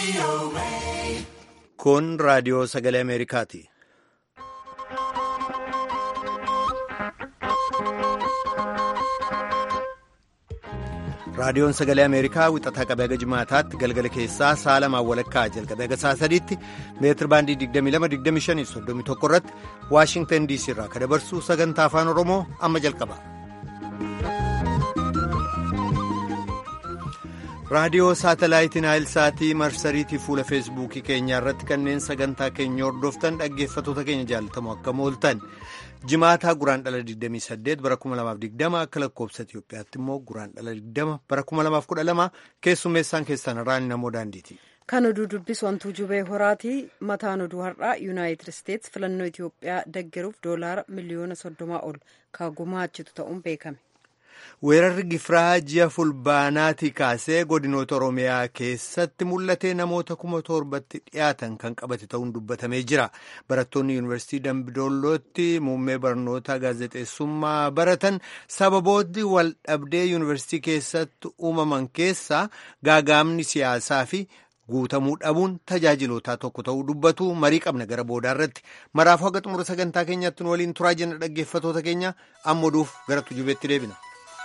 Kun raadiyoo sagalee Ameerikaati. Raadiyoon sagalee Ameerikaa wixataa qabee haga jimaataatti galgala keessaa sa'a lamaan walakkaa jalqabee haga sa'a sadiitti meetir baandii 22-25-31 irratti Waashingtan DC irraa kan dabarsu sagantaa afaan Oromoo amma jalqaba. raadiyoo saatalaayitiin naayilsaatii marsariitii fuula feesbuukii keenyaa irratti kanneen sagantaa keenya hordoftan dhaggeeffatoota keenya jaalatamu akka mooltan jimaataa guraan dhala 28 bara 2020 akka lakkoobsa Itiyoophiyaatti immoo guraan dhala 20 bara 2012 keessummeessaan keessan irraan namoo daandiiti. Kan oduu dubbisu wantuu jubee horaatii mataan oduu har'aa yuunaayitid isteetsi filannoo Itiyoophiyaa deggeruuf doolaara miliyoona soddomaa ol kan gumaachitu ta'uun beekame. weerarri gifiraa ji'a fulbaanaatii kaasee godinoota oromiyaa keessatti mul'atee namoota kuma torbatti dhiyaatan kan qabate ta'uun dubbatamee jira barattoonni yuunivarsiitii dambidollootti muummee barnoota gaazexeessummaa baratan sababoonni wal dhabdee yuunivarsiitii keessatti uumaman keessaa gaagaamni siyaasaa fi guutamuu dhabuun tajaajilootaa tokko ta'uu dubbatu marii qabna gara boodaa irratti maraafuu haga xumura sagantaa keenyaatti nu waliin turaa jenna dhaggeeffatoota keenya amma oduuf gara tujubeetti deebina.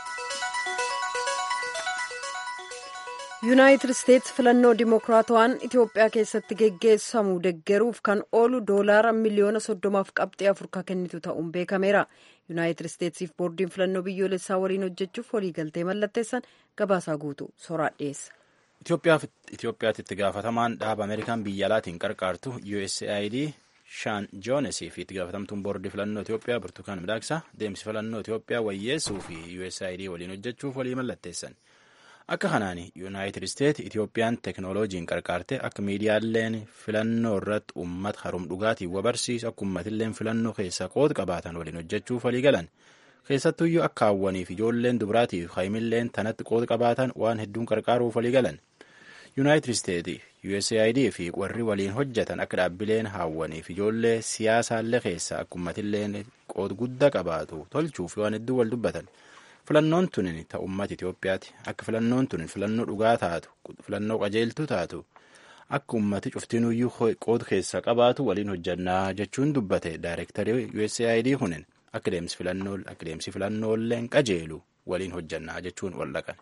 yuunaayitid isteetsi filannoo dimokiraatawaan itiyoophiyaa keessatti geggeessamu deggeruuf kan oolu doolaara miliyoona soddomaaf qabxee afur kan kennitu ta'uun beekameera yuunaayitid isteetsiif boordiin filannoo biyyoolessaa waliin hojjechuuf waliigaltee mallatteessan gabaasaa guutu soraa dhiyeessa. Itoophiyaatti itti gaafatamaan dhaaba Ameerikaan biyya alaatiin qarqaartu USAID Shaan Joonesii fi itti gaafatamtuun boordii filannoo Itoophiyaa Burtukaan Midaaksaa deemsi filannoo Itoophiyaa wayyeessuu fi USAID waliin hojjechuuf walii mallatteessan. Akka kanaan Yuunaayitid Isteet Itoophiyaan teeknooloojiin qarqaarte akka miidiyaaleen filannoo irratti uummata harum dhugaatiin wabarsiisu akka uummatilleen filannoo keessa qooda qabaatan waliin hojjechuuf walii galan. Keessattuyyuu akka hawwaniif ijoolleen dubaraatiif haimilleen tanatti qooda qabaatan waan hedduun qarqaaruuf walii galan. Yuunaayitid Isteet USAID fi warri waliin hojjetan akka dhaabbileen hawwaniif ijoollee siyaasaallee keessa akka uummatilleen qooda guddaa qabaatu tolchuuf waan hedduu wal dubbatan. filannoon tunin ta ummata Itoophiyaati akka filannoon tunin filannoo dhugaa taatu filannoo qajeeltuu taatu akka ummati cuftinuyyuu qooda keessa qabaatu waliin hojjannaa jechuun dubbate daayirektarii USAID kunin akka deemsi filannoo akka deemsi filannooleen qajeelu waliin hojjannaa jechuun waldhaqan.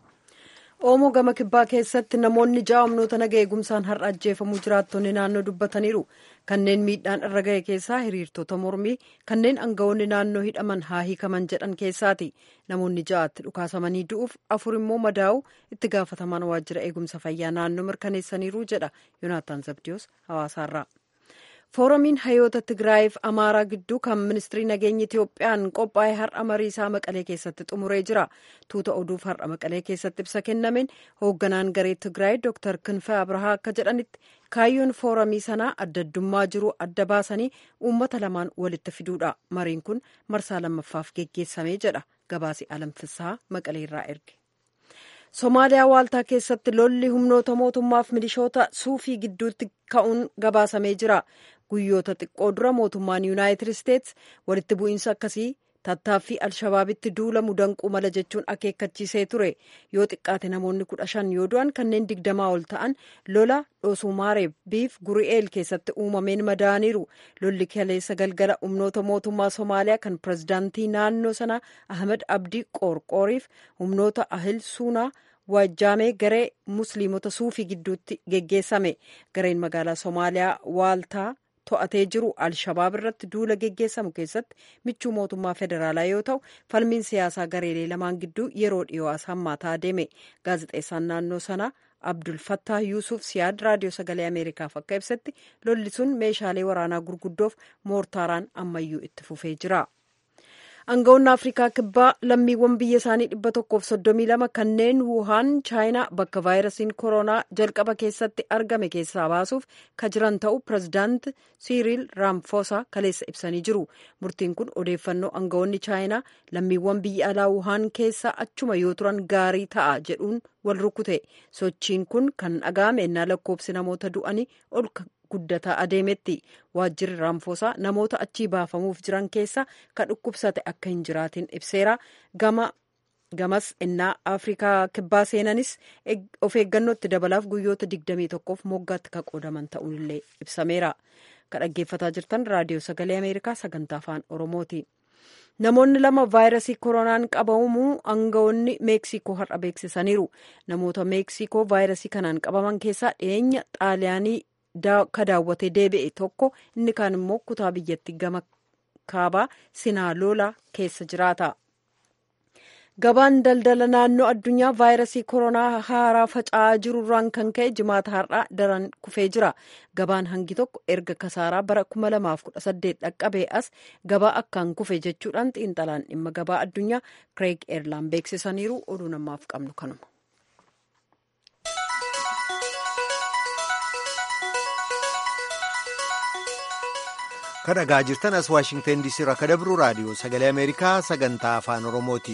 Oomoo gama kibbaa keessatti namoonni ja'a humnoota naga eegumsaan har'a ajjeefamuu jiraattonni naannoo dubbataniiru. Kanneen miidhaan irra ga'e keessaa hiriirtota mormii kanneen aangawoonni naannoo hidhaman haa hiikaman jedhan keessaati. Namoonni ja'aatti dhukaasamanii du'uuf afur immoo madaa'u itti gaafatamaan waajjira eegumsa fayyaa naannoo mirkaneessaniiru jedha Yoonaataan Zabdiyoos hawaasaarraa. Fooramiin hayyoota Tigraayiif Amaaraa gidduu kan ministirii nageenya Itiyoophiyaan qophaa'e har'a marii isaa Maqalee keessatti xumuree jira. Tuuta oduuf har'a Maqalee keessatti ibsa kennameen hoogganaan garee Tigraay Dr. Kinfee Abrahaa akka jedhanitti kaayyoon fooramii sanaa adda addummaa jiru adda baasanii uummata lamaan walitti fiduudha. Mariin kun marsaa lammaffaaf geggeessamee jedha gabaasi alamfisaa Maqalee irraa erge. Somaaliyaa waaltaa keessatti lolli humnoota mootummaaf milishoota suufii gidduutti ka'uun gabaasamee jira. Guyyoota xiqqoo dura mootummaan Yuunaayitid Isteets walitti bu'iinsa akkasii tattaaffii Alshabaabitti duulamu danquu mala jechuun akeekkachiisee ture. Yoo xiqqaate namoonni kudha shan yoo du'an kanneen digdamaa ol ta'an lola Dhoosumaareeb biif Guri'eel keessatti uumameen madaaniiru. Lolli kaleessa galgala humnoota mootummaa Somaaliyaa kan pirezidaantii naannoo sanaa Ahmed Abdii Qoorqooriif humnoota Ahil Suunaa waajjaamee garee musliimota suufii gidduutti geggeessame. Gareen magaalaa Somaaliyaa waaltaa to'atee jiru alshabaab irratti duula geggeessamu keessatti michuu mootummaa federaalaa yoo ta'u falmiin siyaasaa gareelee lamaan gidduu yeroo dhiyoo as hammaataa deeme gaazexeessaan naannoo sanaa abdul fattah yuusuf siyaad raadiyoo sagalee ameerikaaf akka ibsetti lolli sun meeshaalee waraanaa gurguddoof moortaaraan ammayyuu itti fufee jira. Aangawoonni Afrikaa kibbaa lammiiwwan biyya isaanii dhibba tokkoof soddomii lama kanneen Wuhaan Chaayinaa bakka vaayirasiin koronaa jalqaba keessatti argame keessaa baasuuf ka jiran ta'u pirezidaant Siiriil Raamfoosaa kaleessa ibsanii jiru. Murtiin kun odeeffannoo aangawoonni Chaayinaa lammiiwwan biyya alaa Wuhaan keessa achuma yoo turan gaarii ta'a jedhuun wal rukute. Sochiin kun kan dhaga'ame ennaa lakkoobsi namoota du'anii ol guddataa adeemetti waajjirri raamfoosaa namoota achii baafamuuf jiran keessa ka dhukkubsate akka hin jiraatin ibseera gama gamas innaa afrikaa kibbaa seenanis of eeggannootti dabalaaf guyyoota 21f moggaatti kan qoodaman ta'uunillee ibsameera kan dhaggeeffataa jirtan raadiyoo sagalee ameerikaa sagantaa afaan oromooti. namoonni lama vaayirasii koronaan qabamuu aangawoonni meeksikoo har'a beeksisaniiru namoota meeksikoo vaayirasii kanaan qabaman keessaa dhiyeenya xaaliyaanii ka daawwatee deebi'e tokko inni kaan immoo kutaa biyyattii gama kaabaa sinaaloola keessa jiraata. gabaan daldala naannoo addunyaa vaayirasii koronaa haaraa faca'aa jirurraan kan ka'e jimaata har'aa daran kufee jira gabaan hangi tokko erga kasaaraa bara 2018 dhaqqabee as gabaa akkaan kufe jechuudhaan xiinxalaan dhimma gabaa addunyaa kireeg eerlaan beeksisaniiru oduu namaaf qabnu kanuma. kan dhagaa jirtan as waashingtan diisii irraa kan dabru raadiyoo sagalee ameerikaa sagantaa afaan oromooti.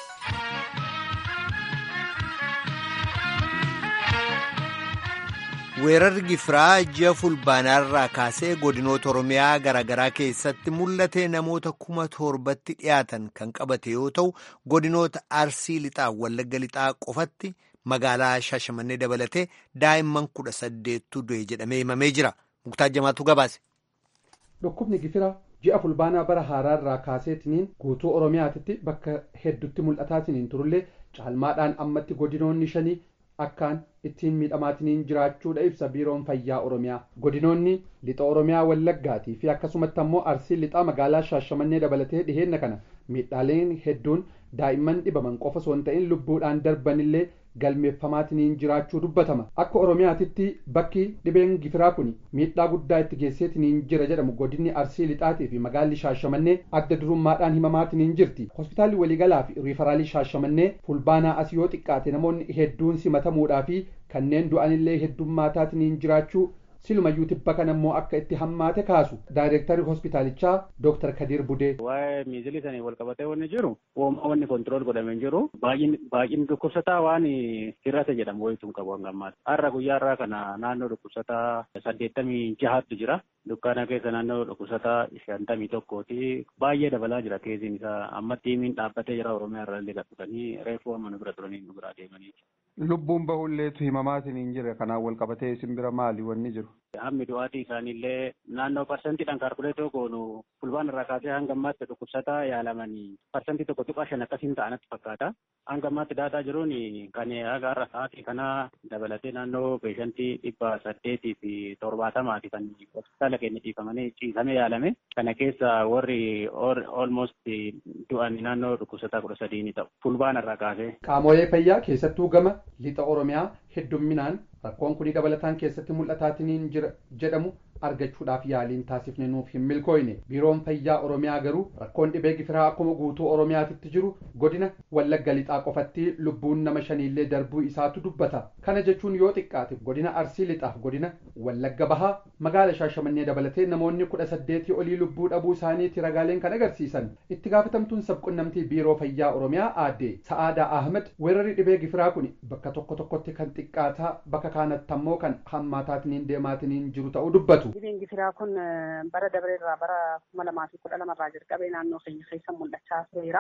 weerarri gifiraa ji'a fulbaanaarraa kaasee godinoota oromiyaa garaagaraa keessatti mul'ate namoota kuma torbatti dhiyaatan kan qabate yoo ta'u godinoota arsii lixaa wallagga lixaa qofatti magaalaa shaashamannee dabalatee daa'imman kudha saddeettu du'e jedhamee himamee jira muktaar jamaatu gabaase. dhukkubni gifiraa ji'a fulbaanaa bara haaraarraa kaaseetiniin guutuu oromiyaatitti bakka heddutti mul'ataatiniin turullee caalmaadhaan ammatti godinoonni shanii akkaan ittiin miidhamaatiniin jiraachuudha ibsa biiroon fayyaa oromiyaa godinoonni lixa oromiyaa wallaggaatii fi akkasumatti ammoo arsii lixaa magaalaa shaashamannee dabalatee dhiheenna kana miidhaaleen hedduun daa'imman dhibaman qofa osoo hin ta'in lubbuudhaan darbanillee galmeeffamaatiniin jiraachuu dubbatama akka oromiyaatitti bakki dhibeen gifiraa kun miidhaa guddaa itti geesseetiniin jira jedhamu godinni arsii lixaatii fi magaalli shaashamannee adda durummaadhaan himamaatiniin jirti hospitaalli waliigalaa fi riifaraalii shaashamannee fulbaanaa as yoo xiqqaate namoonni hedduun simatamuudhaa fi kanneen du'anillee heddummaataatiniin jiraachuu silumayyuu tibba kana immoo akka itti hammaate kaasu daayireektarri hospitaalichaa dooktar kadir budee waa'ee miizilii sanii wal qabatee wanni jiru uumaa wanni kontirool godhamee jiru baay'inni dhukkubsataa waan hir'ate jedhamu wayituu qabu hanga ammaatti har'a guyyaa irraa kana naannoo dhukkubsataa saddeettamii jahattu jira dukkaana keessa naannoo dhukkubsataa shantamii tokkooti baay'ee dabalaa jira keessiin isaa amma tiimiin dhaabbatee jira oromiyaa irraa illee gadhufanii reefuu amma nu bira turanii nu biraa deemanii. lubbuun bahulleetu himamaatiin hin jire kanaan wal qabatee isin bira maali wanni jiru. Hammi du'aatii isaaniillee naannoo parsantiidhaan kaalkuleetoo goonu fulbaan irraa kaasee hanga ammaatti dhukkubsataa yaalamanii parsantii tokko tuqaa shan akkasiin ta'anatti fakkaata. Hanga ammaatti daataa jiruun kan haga har'a sa'aatii kana dabalatee naannoo peeshantii dhibba saddeetii fi torbaatamaati kan hospitaala keenya dhiifamanii ciisamee yaalame. Kana keessa warri almost du'an naannoo dhukkubsataa kudha sadii ni ta'u. Fulbaan irraa kaasee. Qaamolee fayyaa keessattuu gama lixa Oromiyaa heddumminaan rakkoon kun dabalataan keessatti mul'ataatiniin jira jedhamu argachuudhaaf yaaliin taasifne nuuf hin milkooyne biiroon fayyaa oromiyaa garuu rakkoon dhibee gifiraa akkuma guutuu oromiyaatitti jiru godina wallagga lixaa qofatti lubbuun nama shaniillee darbuu isaatu dubbata kana jechuun yoo xiqqaate godina arsii lixaaf godina wallagga bahaa magaala shaashamannee dabalatee namoonni kudha saddeetii olii lubbuu dhabuu isaaniiti ragaaleen kan agarsiisan itti gaafatamtuun sabqunnamtii biiroo fayyaa oromiyaa aadde sa'aadaa ahmed weerarri dhibee gifiraa kun bakka tokko tokkotti kan xiqqaataa bakka kaanatti ammoo kan hammaataatiniin deemaatiniin jiru ta'uu dubbatu. Dhibeen gifiraa kun bara dabareerraa bara kuma lamaa fi kudha lamarraa jalqabee naannoo keenya keessa mul'achaa tureera.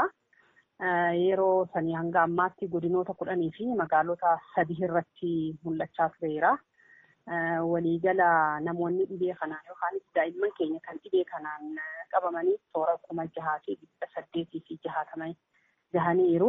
Yeroo sanii hanga ammaatti godinoota kudhanii fi magaalota sadii irratti mul'achaa tureera. Waliigala namoonni dhibee kanaan yookaan daa'imman keenya kan dhibee kanaan qabamanii toora kuma jahaa fi dhibba saddeetii fi jahaatama jahaniiru.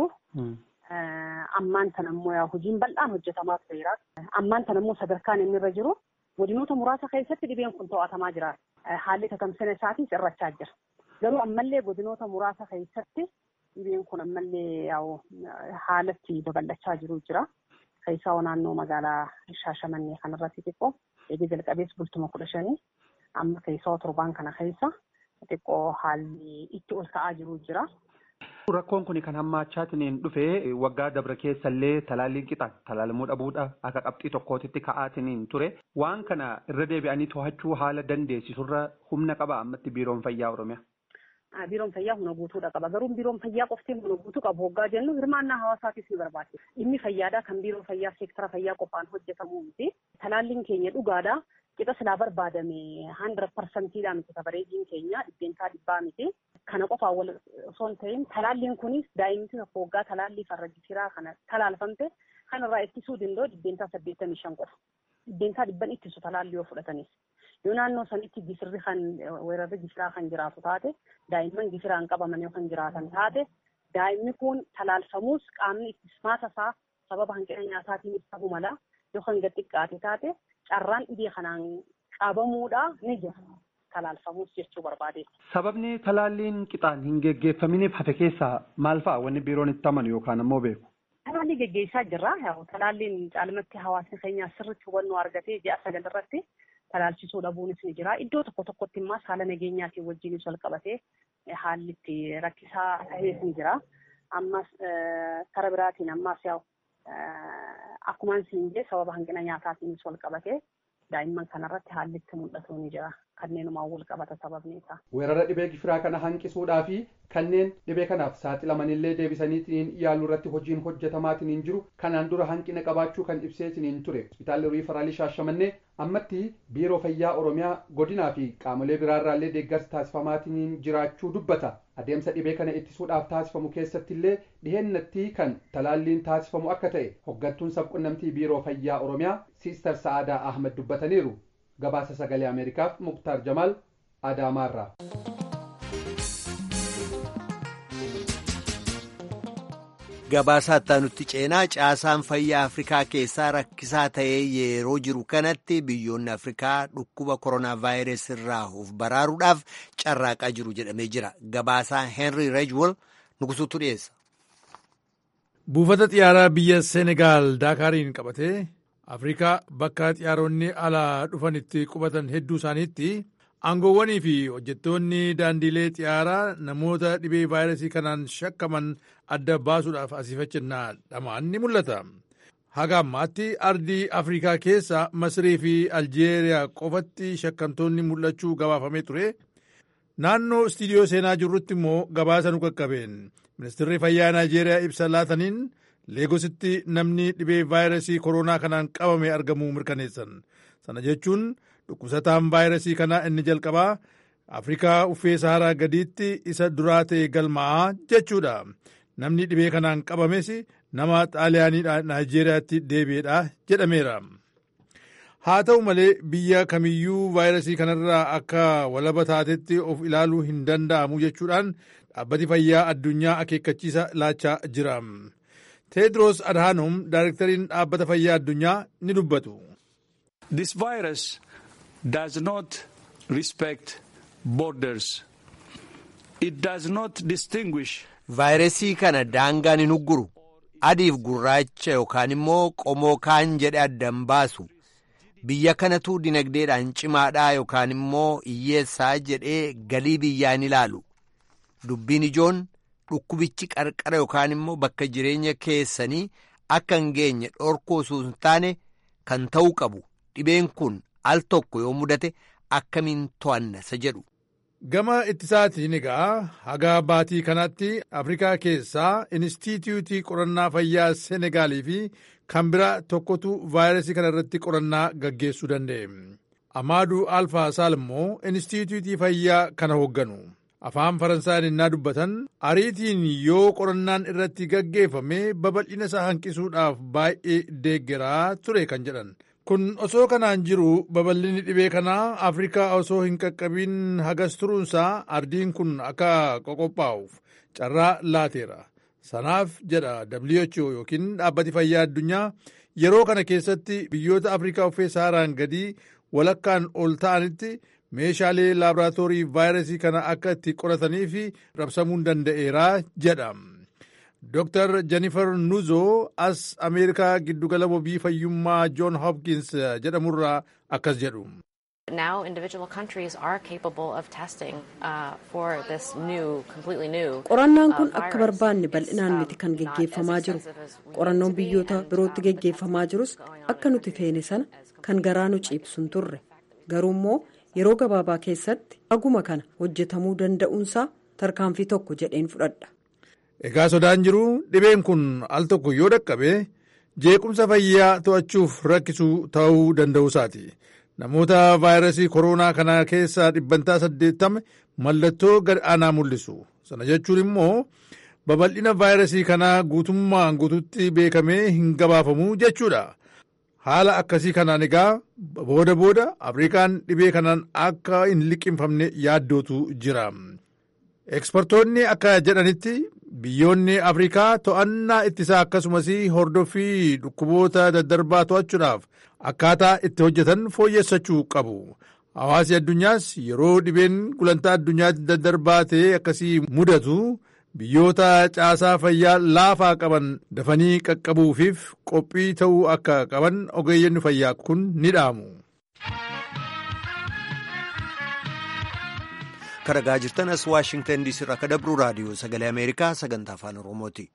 Ammaan tan ammoo hojiin bal'aan hojjetamaa tureera. Ammaan tan ammoo sadarkaan inni irra jiru godinoota muraasa keessatti dhibeen kun to'atamaa jira. Haalli tatamsina isaatiis irrachaa jira. Garuu ammallee godinoota muraasa keessatti dhibeen kun ammallee haalatti babal'achaa jiru jira. Keessaa naannoo magaalaa Shaashamannee kanarratti xiqqoo eegee jalqabees bultuma kudha shanii amma keessaa torbaan kana keessa xiqqoo haalli itti ol ka'aa jiru jira. Rakkoon kun kan hammaachaatiin dhufee waggaa dabre keessallee talaalliin qixaan talaalamuu dhabuudha akka qabxii tokkootitti ka'aatiin ture waan kana irra deebi'anii to'achuu haala dandeessisurra humna qaba ammatti biiroon fayyaa oromiyaa. Biiroon fayyaa humna guutuudha qaba garuu biiroon fayyaa qoftee humna guutuu qabu hoggaa jennu hirmaannaa hawaasaatiif ni barbaachisa. Dhimmi fayyaadhaa kan biiroo fayyaa seektara fayyaa qofaan hojjetamuu miti. Talaalliin keenya dhugaadhaa qixa silaa barbaadame hundred parsantiidha miti kabareejiin keenya dhibbeentaa dhibbaa miti. Kana qofaa wal osoo hin ta'in talaalliin kunis daa'imti tokko waggaa talaallii farra gifiraa kana talaalfamte kanarraa ittisuu danda'u dhibbeentaa saddeettamii shan qofa. Dhibbeentaa dhibban ittisu talaallii yoo fudhatanis. Yoo naannoo sanitti gisirri kan weerarri gifiraa kan jiraatu taate daa'imman gifiraan qabaman yoo kan jiraatan taate daa'imni kun talaalfamuus qaamni ittismaata isaa sababa hanqina nyaataatiin ibsamuu mala yoo kan gad xiqqaate taate carraan dhibee kanaan qabamuudha ni jira. talaalfamuus jechuu barbaade. Sababni talaalliin qixaan hin geggeeffaminiif hafe keessaa maal fa'a wanni biiroon itti amanu yookaan ammoo beeku? Talaalli geggeessaa jirra. Talaalliin caalmatti hawaasni keenya sirriitti hubannoo argatee ji'a sagal irratti talaalchisuu dhabuunis ni jira. Iddoo tokko tokkotti immoo haala nageenyaatiin wajjinis wal qabatee haalli itti rakkisaa ta'ees ni jira. Ammas kara biraatiin ammas yaa'u akkumaan siin jee sababa hanqina nyaataatiinis wal qabatee daa'imman kanarratti haalli itti mul'atu ni jira. kanneenumaan wal qabata sababni isaa. Weerara dhibee gifiraa kana hanqisuudhaa fi kanneen dhibee kanaaf saaxilamanillee deebisaniitiin yaaluu irratti hojiin hojjetamaatiin jiru kanaan dura hanqina qabaachuu kan ibseetiin ture. Hospitaalli riifaraalii shaashamannee ammatti biiroo fayyaa oromiyaa godinaa fi qaamolee biraarraallee deeggarsi taasifamaatiin jiraachuu dubbata. Adeemsa dhibee kana ittisuudhaaf taasifamu keessatti illee dhihennatti kan talaalliin taasifamu akka ta'e hoggantuun sabqunnamtii biiroo fayyaa oromiyaa Siistar Sa'aadaa Ahmed dubbataniiru. gabaasa sagalee ameerikaaf muktaar jamaal adaamaarraa. gabaasaa itti ceenaa caasaan fayyaa afrikaa keessaa rakkisaa ta'ee yeroo jiru kanatti biyyoonni afrikaa dhukkuba koronaa vaayirasii irraa of baraaruudhaaf carraaqaa jiru jedhamee jira gabaasaa henry rejwol nugusuutu dhiyeessa. buufata xiyyaaraa biyya seenegaal daakaariin qabatee afrikaa bakka xiyyaaronni alaa dhufanitti qubatan hedduu isaaniitti aangoowwanii fi hojjettoonni daandiilee xiyyaaraa namoota dhibee vaayirasii kanaan shakkaman adda baasuudhaaf asiifachannaa dhamaan ni mul'ata. Haga ammaatti ardii Afrikaa keessa Masirii fi Aljeeriyaa qofatti shakkamtoonni mul'achuu gabaafamee ture. Naannoo istiidiyoo seenaa jirrutti immoo gabaasa nu qaqqabeen ministeerri fayyaa Naayijeeriyaa ibsa laataniin leegositti namni dhibee vaayirasii koronaa kanaan qabame argamuu mirkaneessan. Sana jechuun dhukkubsataan vaayirasii kanaa inni jalqabaa Afrikaa uffee Saharaa gadiitti isa duraa ta'e galmaa'aa jechuudha. Namni dhibee kanaan qabames nama xaaliyaaniidha Naayijeeriyaatti deebi'edha jedhameera. Haa ta'u malee biyya kamiyyuu vaayirasii kanarraa akka walaba taatetti of ilaaluu hin danda'amu jechuudhaan dhaabbati fayyaa addunyaa akeekkachiisa laachaa jira. Teedros Adhanom daayirektariin dhaabbata fayyaa addunyaa ni dubbatu. This virus does not respect borders. It does not distinguish. Vaayirasii kana daangaan hin ugguru. Adiif gurraacha yookaan immoo qomoo kaan jedhe addan baasu. Biyya kanatu dinagdeedhaan cimaadhaa yookaan immoo hiyyeessaa jedhee galii biyyaan ilaalu. Dubbiin ijoon dhukkubichi qarqara yookaan immoo bakka jireenya keessanii akka hin geenye dhorkuu osoo hin taane kan ta'uu qabu. Dhibeen kun al tokko yoo mudate akkamiin to'anna isa jedhu. Gama ittisaatiin egaa haga baatii kanatti Afrikaa keessaa Inistituutii Qorannaa Fayyaa Senegaalii fi kan biraa tokkotu vaayirasii kana irratti qorannaa gaggeessuu danda'e. Amaaduu Alfaa Saal immoo Inistituutii Fayyaa kana hoogganu. Afaan Faransaayiin innaa dubbatan ariitiin yoo qorannaan irratti gaggeeffame babal'ina isaa hanqisuudhaaf baay'ee deeggaraa ture kan jedhan. Kun osoo kanaan jiru babal'inni dhibee kanaa Afrikaa osoo hin qaqqabiin hagas turuunsaa ardiin kun akka qoqophaa'uuf carraa laateera. Sanaaf jedha WHO yookiin dhaabbati fayyaa addunyaa yeroo kana keessatti biyyoota Afrikaa uffee saharaan gadii walakkaan ol ta'anitti meeshaalee laaboraatoorii vaayirasii kana akka itti qoratanii fi rabsamuun danda'eera jedha. Dr. Jennifer Nuzo as Ameerikaa giddugala wabii fayyummaa John Hopkins jedhamurraa akkas jedhu. Now individual countries are capable of testing uh, for this new, completely new. Qorannaan kun akka barbaanne bal'inaan miti kan geggeeffamaa jiru. Qorannoon biyyoota birootti geggeeffamaa jirus akka nuti feene sana kan garaa nu ciibsun turre. Garuu immoo yeroo gabaabaa keessatti aguma kana hojjetamuu danda'uunsaa tarkaanfii tokko jedheen fudhadha. Egaa sodaan jiru dhibeen kun al tokko yoo dhaqqabe jeequmsa fayyaa to'achuuf rakkisuu ta'uu danda'uusaati. namoota vaayirasii koronaa kana keessaa dhibbantaa saddeettama mallattoo gad aanaa mul'isu sana jechuun immoo babal'ina vaayirasii kanaa guutummaan guututti beekamee hin gabaafamu jechuudha. haala akkasii kanaan egaa booda booda afrikaan dhibee kanaan akka hin liqimfamne yaaddootu jira. Ekspertoonni akka jedhanitti biyyoonni afrikaa to'annaa ittisaa akkasumas hordoffii dhukkuboota daddarbaa to'achuudhaaf akkaataa itti hojjetan fooyyessachuu qabu. Hawaasi addunyaas yeroo dhibeen gulantaa addunyaatti daddarbaa ta'e akkasii mudatu biyyoota caasaa fayyaa laafaa qaban dafanii qaqqabuufiif qophii ta'uu akka qaban ogeeyyenni fayyaa kun ni dhaamu. Karagaa jirtan as Waashingtan diisii irraa akka dabru raadiyoo sagalee Ameerikaa sagantaa afaan Oromooti.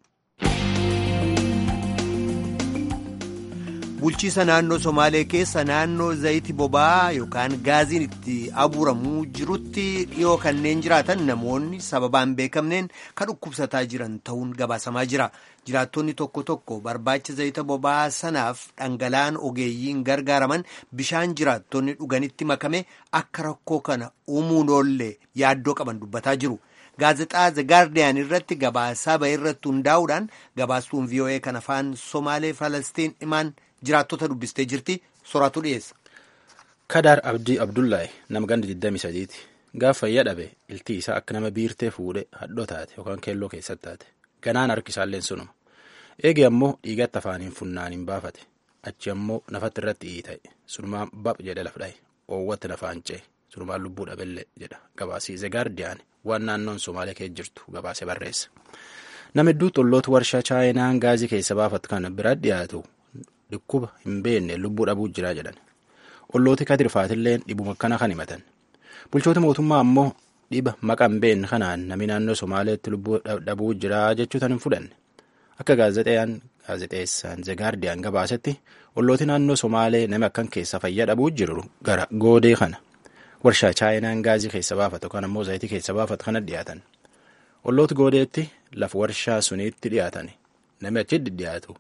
Bulchiisa naannoo Somaalee keessa naannoo zayiti boba'aa yookaan gaaziin itti abuuramuu jirutti dhiyoo kanneen jiraatan namoonni sababaan beekamneen kan dhukkubsataa jiran ta'uun gabaasamaa jira. Jiraattonni tokko tokko barbaacha zayita boba'aa sanaaf dhangala'aan ogeeyyiin gargaaraman bishaan jiraattonni dhuganitti makame akka rakkoo kana uumuun oollee yaaddoo qaban dubbataa jiru. Gaazexaa The Guardian irratti gabaasaa ba'e irratti hundaa'uudhaan gabaastuun VOA kan afaan Somaalee Falastiin himaan jiraattota dubbistee jirti soraatu dhiyeessa. Kadaar Abdii Abdullaahi nama ganda 23ti. Gaafa fayyaa dhabe iltii isaa akka nama biirtee fuudhee hadhoo taate yookaan keelloo keessatti taate. Ganaan harki isaalleen sunuma. Eegi ammoo dhiigatti afaaniin funnaaniin baafate. Achi ammoo nafatti irratti dhiita'e. Sunumaan bap jedhe laf dhahe. Oowwatti nafaan ce'e. Sunumaan lubbuu dhabellee jedha. Gabaasii The Guardian waan naannoon Somaalee keessa jirtu gabaasee barreessa. Nama hedduu xolloota warshaa chaayinaan gaazii keessa baafatu kana bira dhiyaatu dhukkuba hin beekne lubbuu dhabuu jira jedhan. Ollooti kadirfaatilleen dhibuma akkana kan himatan. Bulchoota mootummaa ammoo dhiba maqa hin beekne kanaan namni naannoo Somaaleetti lubbuu dhabuu jira jechuutan hin fudhanne. Akka gaazexeeyaan gaazexeessaan The Guardian gabaasetti ollooti naannoo Somaalee nama akkan keessa fayyaa dhabuu jiru gara goodee kana. Warshaa chaayinaan gaazii keessa baafatu kan ammoo zayitii keessa baafatu kana dhiyaatan. Ollooti goodeetti lafa warshaa suniitti dhiyaatan. Namni achitti dhiyaatu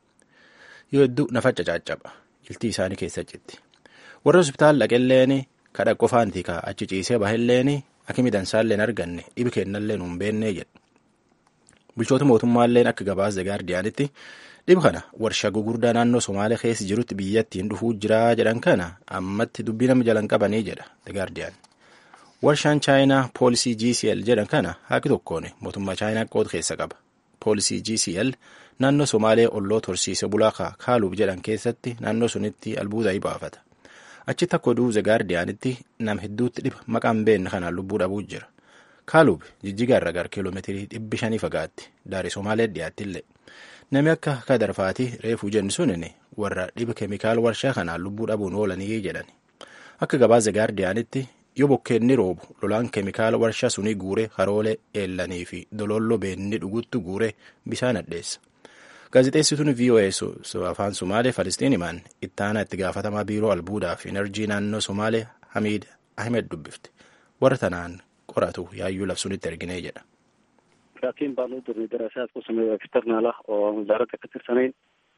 yoo hedduu nafa cacaccaba iltii isaanii keessa citti warra hospitaala dhaqelleen kadha qofaanti kaa achi ciisee bahelleen akki midansaalleen arganne dhibi kennalleen hin beennee jedhu bulchoota mootummaalleen akka gabaasa gaardiyaanitti dhibi kana warshaa gugurdaa naannoo somaalee keessa jirutti biyyattiin dhufuu jiraa jedhan kana ammatti dubbii nama jalan qabanii jedha gaardiyaan warshaan chaayinaa poolisii gcl jedhan kana haaqi tokkoon mootummaa chaayinaa qooda keessa qaba poolisii gcl naannoo somaalee olloota horsiise bulaa kaaluub jedhan keessatti naannoo sunitti albuuda baafata achitti akka oduu The Guardianitti nama hedduutti dhiba maqaan beekne kanaan lubbuu dhabuu jira kaaluub jijjigaa irra gara kiiloomeetirii dhibbi shanii fagaatti daarii somaalee dhiyaattillee namni akka kadarfaati reefuu jenni sunin warra dhiba keemikaala warshaa kanaan lubbuu dhabuun oolanii jedhan akka gabaasa The Guardianitti yoo bokkeenni roobu lolaan keemikaala warshaa sunii guuree haroolee eelanii fi dololloo beenni dhuguttu guuree bishaan addeessa. Gaazexeessituun VOA afaan Somaalee Falistiin himan ittaanaa itti gaafatamaa biiroo albuudaa fi enerjii naannoo Somaalee Hamiid Ahmed dubbifte warra tanaan qoratu yaayyuu labsuunitti erginee jedha. Raatiin baanuu durni daraasaa ku sameeyaa eksternaala oo wasaaradda ka tirsanayn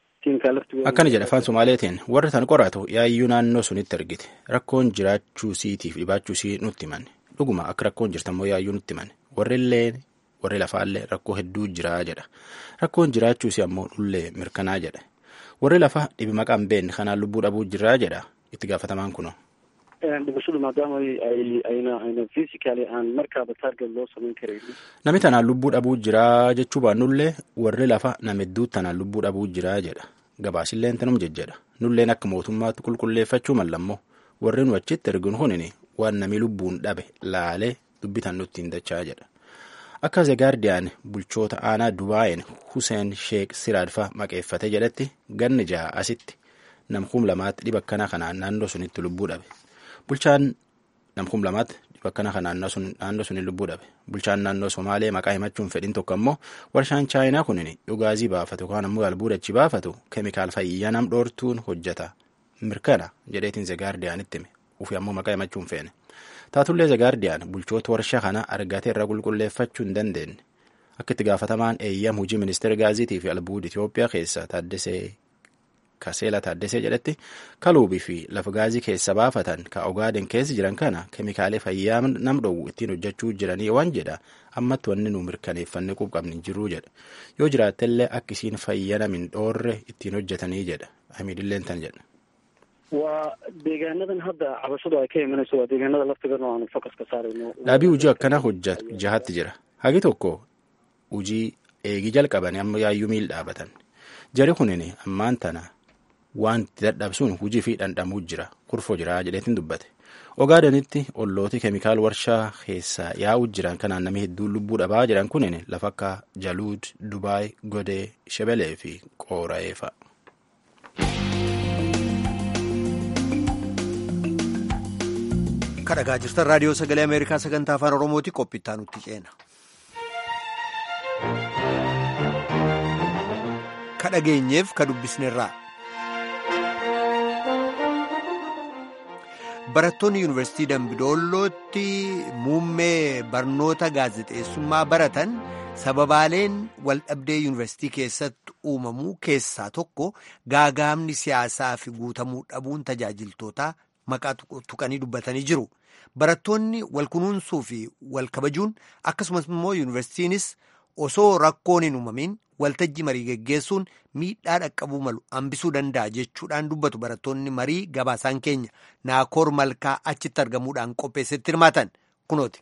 Akkana jedha afaan Somaaleetiin warra tan qoratu yaayyuu naannoo sunitti ergite rakkoon jiraachuu siitiif dhibaachuu sii nutti himan dhuguma akka rakkoon jirtammoo yaayyuu nutti himan warri illee warri lafaallee rakkoo hedduu jiraa jedha rakkoon jiraachuusi ammoo dhullee mirkanaa jedha warri lafa dhibi maqaan beekne kanaan lubbuu dhabuu jiraa jedha itti gaafatamaan kuno. dhimashadu maadaama ayna ayna fiisikaalii aan markaaba taarget loo samayn karayni Nami tanaan lubbuu dhabuu jiraa jechuu baannullee warri lafa nama hedduu tanaan lubbuu dhabuu jiraa jedha gabaasilleen tanum jejjedha nulleen akka mootummaatti qulqulleeffachuu mallammoo warri nu achitti erginu kunin waan nami lubbuun dhabe laalee dubbitan nutti hin dachaa jedha. Akka The Guardian bulchoota aanaa Dubaayeen Hussein Sheek Siraadfaa maqeeffate jedhetti ganni ja'a asitti namkum lamaatti dhiba akkanaa kanaan naannoo sunitti lubbuu dhabe. Bulchaan namkum lamaatti dhiba akkanaa kanaan naannoo sunitti lubbuu dhabe. Bulchaan naannoo Somaalee maqaa himachuun fedhin tokko ammoo warshaan Chaayinaa kunin dhugaazii baafatu yookaan ammoo albuudachi baafatu keemikaal fayyaa nam dhoortuun hojjeta. Mirkana jedheetiin The Guardianitti hime. Ufi ammoo maqaa himachuun feene. Taatullee The Guardian bulchoota warshaa kana argatee irra qulqulleeffachuu hin dandeenye. Akka itti gaafatamaan eeyyam hojii ministeera gaaziitii fi albuuda Itoophiyaa keessa Taaddasee ka seela taaddesee jedhetti kaluubii fi lafa gaazii keessa baafatan ka ogaaden keessa jiran kana keemikaalee fayyaa nam dhowwu ittiin hojjechuu jiranii waan jedha ammatti wanni nu mirkaneeffanne qubqabni jiruu jedha yoo jiraattellee akka isiin fayya namin dhoorre ittiin hojjetanii jedha hamiidilleen tan jedha. waa deegaanadan hadda cabashadu ay ka imanayso waa deegaanada laftigarno aanu fokas ka saarayno dhaabii hojii akkana hojja jahatti jira hagi tokko hujii eegii jalqabanii amma yaayyuu miil dhaabatan jari kunin ammaan tana waan itti dadhabsuun hujii fi dhandhamuu jira kurfoo jira jedheetiin dubbate ogaadanitti ollooti keemikaal warshaa keessaa yaa'u jiran kanaan namni hedduun lubbuu dhabaa jiran kunin lafa akka jaluud dubaay godee shebelee fi qoora'ee fa'a. kadhagaa jirtan raadiyoo sagalee ameerikaa sagantaa afaan oromooti qophiittaa nutti ceena. kadhageenyeef ka dubbisnerraa. barattoonni yuunivarsiitii dambidollootti muummee barnoota gaazexeessummaa baratan sababaaleen waldhabdee yuunivarsiitii keessatti uumamuu keessaa tokko gaagaamni siyaasaa fi guutamuu dhabuun tajaajiltootaa maqaa tuqanii dubbatanii jiru. Barattoonni wal kunuunsuu fi wal kabajuun akkasumas immoo yuunivarsiitiinis osoo rakkoon hin uumamin waltajjii marii geggeessuun miidhaa dhaqqabuu malu hambisuu danda'a jechuudhaan dubbatu barattoonni marii gabaasaan keenya naakoor malkaa achitti argamuudhaan qopheessetti hirmaatan kunooti.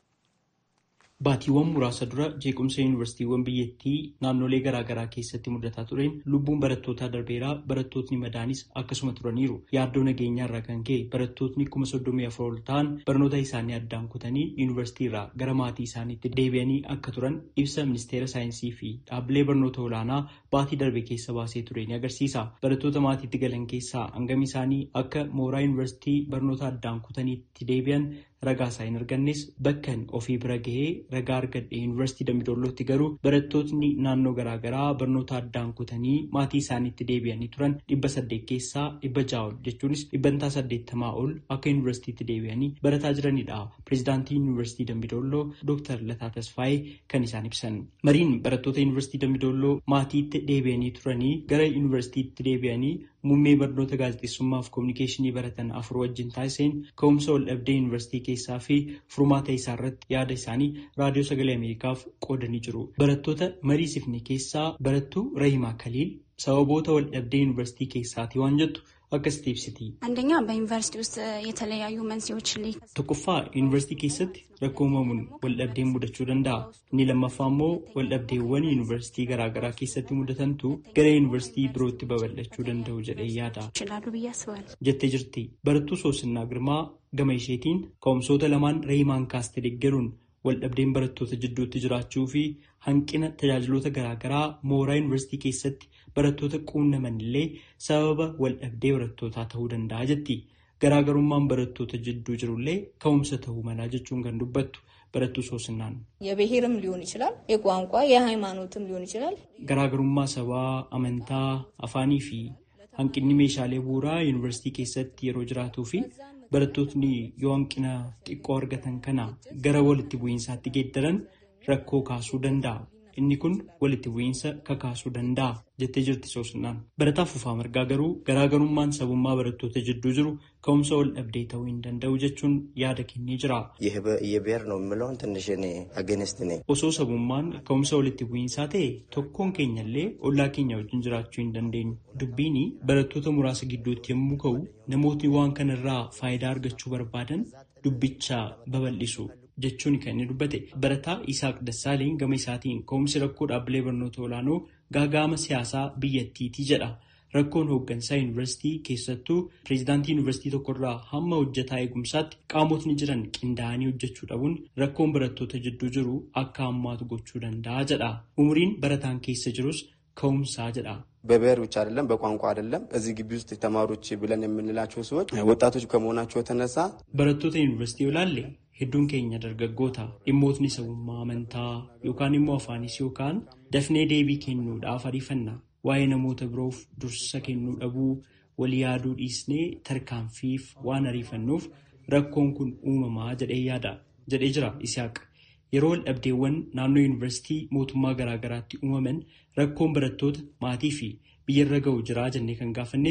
Baatiiwwan muraasa dura jeequmsa yuunivarsiitiiwwan biyyattii naannolee garaagaraa keessatti mudataa tureen lubbuun barattootaa darbeeraa barattootni madaanis akkasuma turaniiru. Yaaddoo nageenyaa irraa kan ka'e barattootni kuma soddomii afur ol ta'an barnoota isaanii addaan kutanii yuunivarsiitii irraa gara maatii isaaniitti deebi'anii akka turan ibsa ministeera saayinsii fi dhaabbilee barnoota olaanaa baatii darbe keessa baasee ture ni agarsiisa. Barattoota maatiitti galan keessaa hangami isaanii akka mooraa yuunivarsiitii barnoota addaan kutaniitti deebi'an ragaa isaa hin argannes bakkan ofii bira gahee ragaa argadhe yuunivarsiitii dambidollootti garuu barattootni naannoo garaagaraa barnoota addaan kutanii maatii isaaniitti deebi'anii turan dhibba saddeet keessaa dhibba ja'a ol jechuunis dhibbantaa saddeettamaa ol akka yuunivarsiitiitti deebi'anii barataa jiranidha. Pireezidaantii yuunivarsiitii dambidolloo Dr. Lataa Tasfaayee kan isaan ibsan. Mariin barattoota yuunivarsiitii dambidolloo maatiitti deebi'anii turanii gara yuunivarsiitiitti deebi'anii muummee barnoota gaazexeessummaa fi koominikeeshinii baratan afur wajjin taasiseen ka'umsa wal dhabdee yuunivarsiitii keessaa fi furmaata isaa irratti yaada isaanii raadiyoo sagalee ameerikaaf qoodanii jiru. Barattoota mariisifne keessaa barattuu Rahimaa Kaliil sababoota wal dhabdee yuunivarsiitii keessaati waan jettu akkasitti ibsiti. አንደኛ በዩኒቨርሲቲ ውስጥ የተለያዩ መንስኤዎች tokkoffaa yuunivarsiitii keessatti rakkoo uumamuun waldhabdeen mudachuu danda'a inni lammaffaa immoo waldhabdeewwan yuunivarsiitii garaagaraa keessatti mudatantu gara yuunivarsiitii birootti babal'achuu danda'u jedhee yaada ይችላሉ ብዬ አስባለሁ። jettee jirti barattuu soosinnaa girmaa gama isheetiin ka'umsoota lamaan reehimaan kaaste deeggaruun waldhabdeen barattoota jidduutti jiraachuu fi hanqina tajaajiloota garaagaraa mooraa yuunivarsiitii keessatti barattoota quunnaman illee sababa waldhabdee barattootaa ta'uu danda'a jetti. garaagarummaan barattoota jidduu jirullee ka'umsa ta'uu malaa jechuun kan dubbattu barattuu soosinnaan. የብሔርም ሊሆን ይችላል፣ የቋንቋ የሃይማኖትም ሊሆን ይችላል። garaagarummaa sabaa amantaa afaanii fi hanqinni meeshaalee bu'uuraa yuunivarsiitii keessatti yeroo jiraatuu fi barattootni yoo hanqina xiqqoo argatan kana gara walitti bu'iinsaatti geeddaran rakkoo kaasuu danda'a. inni kun walitti bu'iinsa kakaasuu danda'a jettee jirti soosinnaan. Barataa Fufaa Margaa garuu garaagarummaan sabummaa barattoota jidduu jiru ka'umsa wal dhabdee ta'uu hin danda'u jechuun yaada kennee jira. የብሔር ነው የምለውን ትንሽ እኔ አገኒስት ነኝ። Osoo sabummaan ka'umsa walitti bu'iinsaa ta'e tokkoon keenyallee ollaa keenya wajjin jiraachuu hin dandeenyu. Dubbiin barattoota muraasa gidduutti yommuu ka'u namootni waan kanarraa faayidaa argachuu barbaadan dubbicha babal'isu. jechuun kan inni dubbate barataa Isaaq Dassaaleen gama isaatiin ka'umsi rakkoo dhaabbilee barnoota olaanoo gaagaama siyaasaa biyyattiiti jedha. Rakkoon hooggansaa yuunivarsiitii keessattuu pireezidaantii yuunivarsiitii tokkorraa hamma hojjetaa eegumsaatti qaamotni jiran qindaa'anii hojjechuu dhabuun rakkoon barattoota jidduu jiru akka hammaatu gochuu danda'a jedha. Umriin barataan keessa jirus ka'umsaa jedha. በብሔር ብቻ አይደለም፣ በቋንቋ አይደለም። እዚህ ግቢ ውስጥ ተማሪዎች ብለን የምንላቸው ሰዎች ወጣቶች ከመሆናቸው የተነሳ barattoota yuunivarsiitii olaalle hedduun keenya dargaggoota dhimmootni sabummaa amantaa yookaan immoo afaanis yookaan dafnee deebii kennuudhaaf ariifanna waa'ee namoota biroof dursa kennuu dhabuu walii yaaduu dhiisnee tarkaanfiif waan ariifannuuf rakkoon kun uumamaa jedhee yaada jedhee jira Isihaaq. Yeroo wal dhabdeewwan naannoo yuunivarsiitii mootummaa garaagaraatti uumaman rakkoon barattoota maatii fi biyyarra ga'u jiraa jennee kan gaafanneef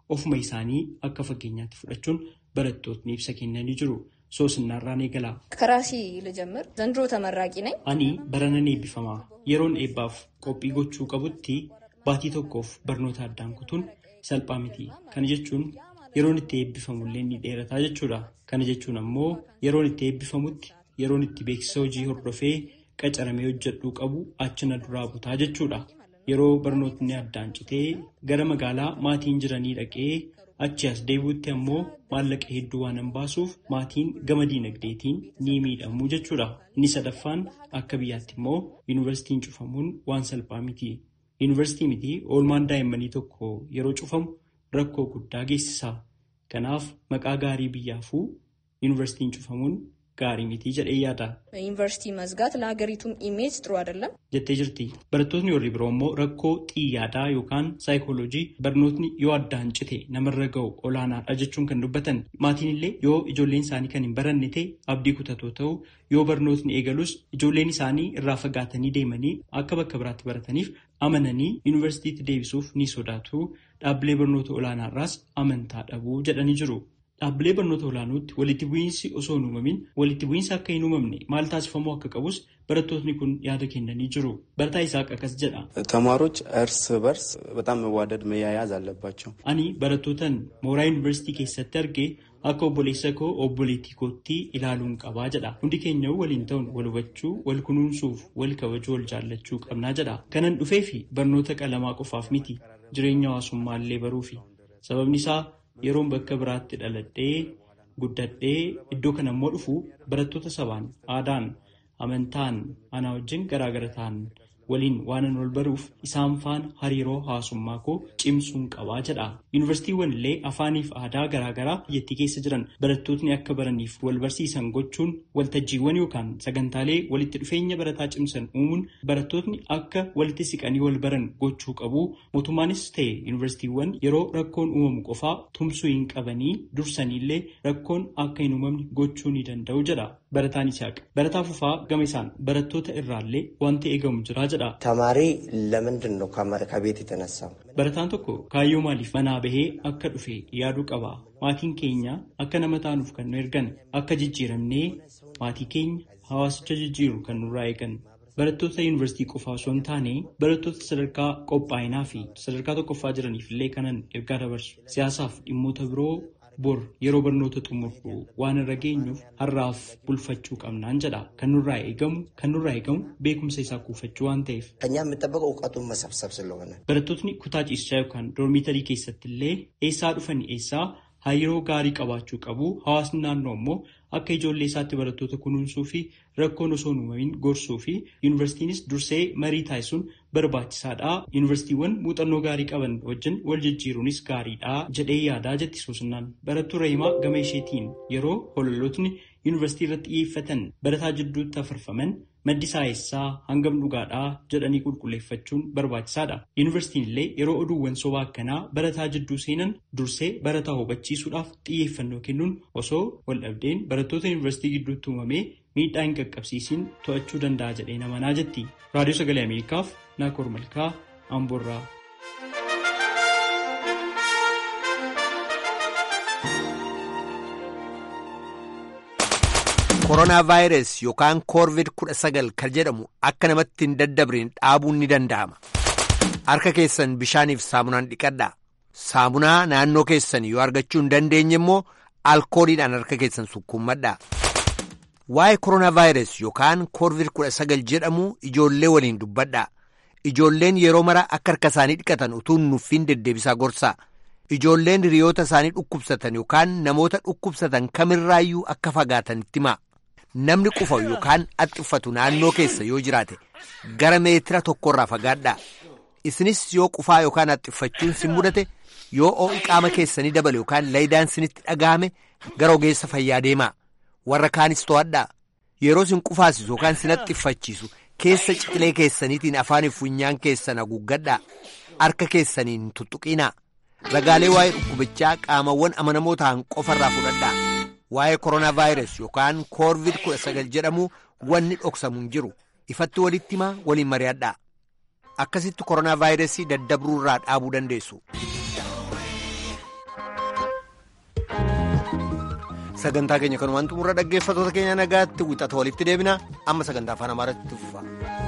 ofuma isaanii akka fakkeenyaatti fudhachuun barattootni ibsa kennanii jiru. Soosinaarraan eegala. Karaasii ልጀምር ዘንድሮ ተመራቂ ነኝ። Ani baranan eebbifamaa yeroon eebbaaf qophii gochuu qabutti baatii tokkoof barnoota addaan kutuun salphaa miti. Kana jechuun yeroon itti eebbifamullee ni dheerataa jechuudha. Kana jechuun ammoo yeroon itti eebbifamutti yeroon itti beeksisa hojii hordofee qacaramee hojjedhuu qabu achina duraa butaa jechuudha. Yeroo barnootni addaan citee gara magaalaa maatiin jiranii dhaqee achi as deebi'utti ammoo maallaqa hedduu waan hin baasuuf maatiin gama diinagdeetiin ni miidhamu jechuudha. Inni sadaffaan akka biyyaatti immoo yuunivarsiitiin cufamuun waan salphaa miti. Yuunivarsiitii miti oolmaan daa'immanii tokko yeroo cufamu rakkoo guddaa geessisa. Kanaaf maqaa gaarii biyyaafuu yuunivarsiitiin cufamuun gaarii miti jedhee yaada. ዩኒቨርሲቲ መዝጋት ለሀገሪቱም ኢሜጅ ጥሩ አይደለም። jettee jirti. Barattoonni warri biroo immoo rakkoo xiyyaadaa yookaan saayikooloojii barnootni yoo addaan cite namarra ga'u olaanaadha jechuun kan dubbatan. Maatiin illee yoo ijoolleen isaanii kan hin baranne ta'e abdii kutatoo ta'u yoo barnootni eegalus ijoolleen isaanii irraa fagaatanii deemanii akka bakka biraatti barataniif amananii yuunivarsiitiitti deebisuuf ni sodaatu. Dhaabbilee barnoota olaanaarraas amantaa dhabuu jedhanii jiru. Dhaabbilee barnoota olaanootti walitti bu'iinsi osoo hin uumamin walitti bu'iinsa akka hin uumamne maal taasifamuu akka qabus barattootni kun yaada kennanii jiru. Barataa Isaaq akkas jedha. ተማሪዎች እርስ በርስ በጣም መዋደድ መያያዝ አለባቸው። Ani barattootan mooraa yuunivarsiitii keessatti argee akka obboleessa koo obboleettii kootti ilaaluun qabaa jedha. Hundi keenya waliin ta'uun wal hubachuu, wal kunuunsuuf, wal kabajuu, wal jaallachuu qabnaa jedha. Kanan dhufee fi barnoota qalamaa qofaaf miti jireenya hawaasummaa illee baruufi. Sababni isaa yeroon bakka biraatti dhaladhee guddadhee iddoo kana immoo dhufu barattoota sabaan aadaan amantaan anaa wajjin garaagara ta'an waliin waanan wal baruuf isaan faana hariiroo hawaasummaa koo cimsuun qabaa jedha. Yuunivarsiitiiwwan illee afaaniif aadaa garaagaraa biyyattii keessa jiran barattootni akka baraniif wal barsiisan gochuun waltajjiiwwan yookaan sagantaalee walitti dhufeenya barataa cimsan uumuun barattootni akka walitti siqanii wal baran gochuu qabu. Mootummaanis ta'e yuunivarsiitiiwwan yeroo rakkoon uumamu qofaa tumsuu hin qabanii dursaniillee rakkoon akka hin uumamne gochuu ni danda'u jedha. Barataan Isaaq. Barataa Fufaa gama isaan barattoota irraallee wanti eegamu jira jedha. ተማሪ ለምንድን ነው ከቤት የተነሳው? Barataan tokko kaayyoo maaliif manaa bahee akka dhufe yaaduu qaba. Maatiin keenya akka nama taanuuf kan nu ergan akka jijjiiramnee maatii keenya hawaasicha jijjiiru kan nurraa eegan. Barattoota yuunivarsiitii qofaa osoo hin taane barattoota sadarkaa qophaa'inaa fi sadarkaa tokkoffaa jiraniif illee kanan ergaa dabarsu. Siyaasaaf dhimmoota biroo bor yeroo barnoota xumurru waan irra geenyuuf har'aaf bulfachuu qabnaan jedha. Kan nurraa eegamu kan nurraa eegamu beekumsa isaa kuufachuu waan ta'eef. ከኛ የሚጠበቀው እውቀቱን መሰብሰብ ስለሆነ Barattootni kutaa ciisichaa yookaan doormiitarii keessatti illee eessaa dhufanii eessaa hariiroo gaarii qabaachuu qabu. Hawaasni naannoo immoo akka ijoollee isaatti barattoota kunuunsuu fi rakkoon osoo hin uumamin gorsuu fi yuunivarsiitiinis dursee marii taasisuun barbaachisaadha. Yuunivarsiitiiwwan muuxannoo gaarii qaban wajjin wal jijjiiruunis gaariidha jedhee yaadaa jetti Soosinnaan. Barattuu Rahimaa gama isheetiin yeroo hololootni yuunivarsiitii irratti xiyyeeffatan barataa jidduutti afarfaman maddi isaa eessaa hangam dhugaadhaa jedhanii qulqulleeffachuun barbaachisaadha. Yuunivarsiitiin illee yeroo oduuwwan sobaa akkanaa barataa jidduu seenan dursee barataa hubachiisuudhaaf xiyyeeffannoo kennuun osoo wal dhabdeen barattoota yuunivarsiitii gidduutti uumamee miidhaa hin qaqqabsiisiin to'achuu danda'a jedhee namanaa jetti. Raadiyoo Sagalee Ameerikaaf Naakoor Malkaa Amboorraa. koronaa vaayirasii yookaan koorvid kudha sagal kan jedhamu akka namatti hin daddabriin dhaabuun ni danda'ama. Harka keessan bishaaniif saamunaan dhiqadhaa. Saamunaa naannoo keessan yoo argachuu hin dandeenye immoo alkooliidhaan harka keessan sukkuummadhaa. Waa'ee koronaa vaayirasii yookaan koorvid kudha sagal jedhamu ijoollee waliin dubbadhaa. Ijoolleen yeroo mara akka harka isaanii dhiqatan utuu nuffiin deddeebisaa gorsaa. Ijoolleen hiriyoota isaanii dhukkubsatan yookaan namoota dhukkubsatan kamirraayyuu akka fagaatan itti himaa. Namni qufa yookaan haxxiffatu naannoo keessa yoo jiraate gara meetira tokkorraa fagaadhaa. Isinis yoo qufaa yookaan haxxiffachuun sin mudate yoo ho'i qaama keessanii dabale yookaan laayidaan sinitti dhagahame gara ogeessa fayyaa deemaa. Warra kaanis to'adhaa. Yeroo sin qufaasisu yookaan sin haxxiffachiisu keessa ciqilee keessaniitiin afaaniif funyaan keessan haguuggadhaa. Harka keessaniin tuttuqinaa. Ragaalee waa'ee dhukkubichaa qaamawwan amanamoo ta'an qofarraa fudhadhaa. Waa'ee koronaa vaayirasii yookaan koorvid kudha sagal jedhamu wanni dhoksamu hin jiru. Ifatti walitti himaa waliin mari'adhaa. Akkasitti koronaa vaayirasii daddabruurraa dhaabuu dandeessu. sagantaa keenya kanumaan xumura dhaggeeffatoota keenya nagaatti wixata walitti deebina amma sagantaa afaan amaaraatti fufa.